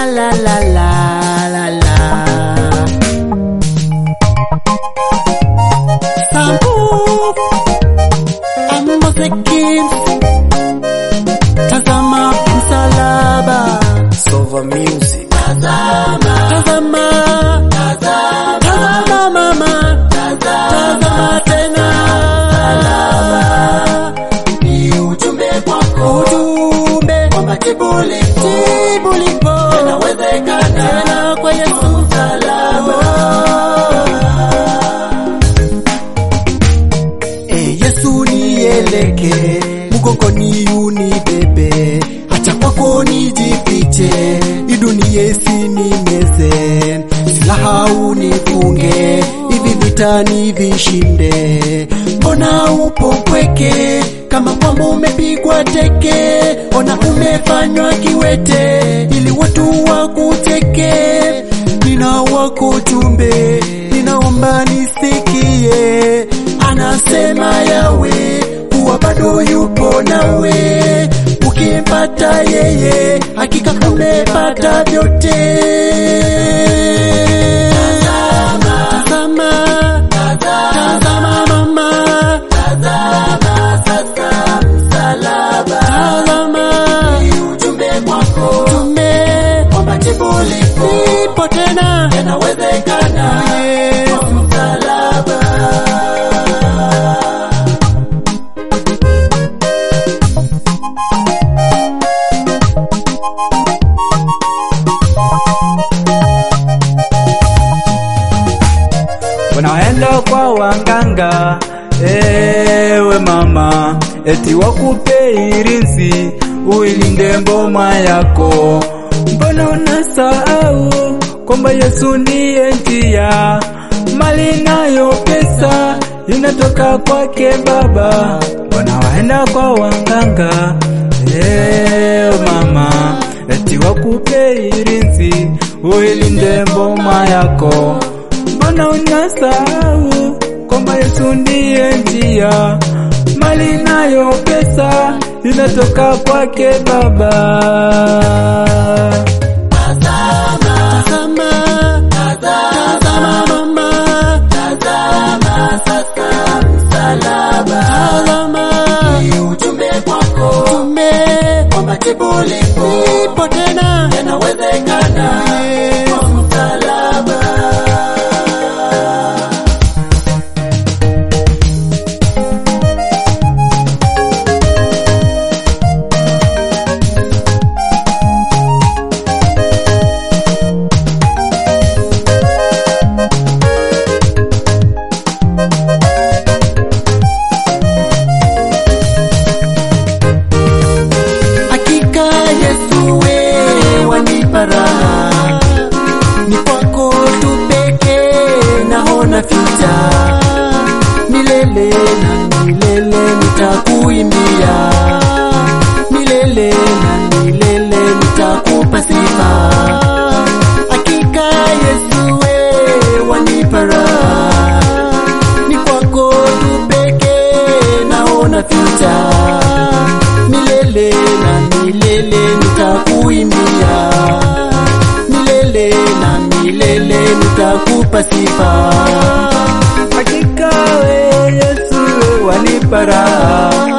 la la la la la. Sambu Ambose Kids, tazama msalaba, Sova Music. tazama, tazama mama, tazama tena, ni ujumbe kwako, ujumbe kwamba jibu lipo, jibu lipo, inawezekana tena kwa Yesu msalaba. E Yesu nieleke, mgongoni unibebe, acha kwako nijifiche, hii dunia isinimeze, silaha unifunge, hivi vita nivishinde. Mbona upo mpweke, kama kwamba umepigwa teke, ona umefanywa kiwete, ili watu wakuteke, nina wako jumbe, ninaomba nisikie, anasema yawe kuwa bado yupo nawe, ukimpata yeye hakika umepata vyote. Tazama, tazama mama, tazama sasa msalaba, tazama ujumbe kwako, ujumbe kwamba jibu lipo, lipo tena, yanawezekana kwa msalaba. Unaenda kwa wanganga, ewe mama, eti wakupe irinzi uilinde mboma yako. Mbona unasahau kwamba Yesu ndiye njia, mali nayo pesa inatoka kwake Baba. Mbona waenda kwa wanganga, ewe mama, eti wakupe irinzi uilinde mboma yako mbona unasahau kwamba Yesu ndiye njia, mali nayo pesa inatoka kwake Baba. Tazama, tazama mama, tazama sasa msalaba, tazama ni ujumbe kwako, ujumbe kwamba jibu lipo, lipo tena, yanawezekana kwa msalaba. Hakika Yesu we wanipa raha, ni kwako tu pekee naona fita, milele na milele nitakuimbia, milele na milele nitakupa sifa. Hakika Yesu we wanipa raha, ni kwako tu pekee naona fita milele na milele nitakuimbia, milele na milele nitakupa sifa. Hakika we Yesu wanipa raha,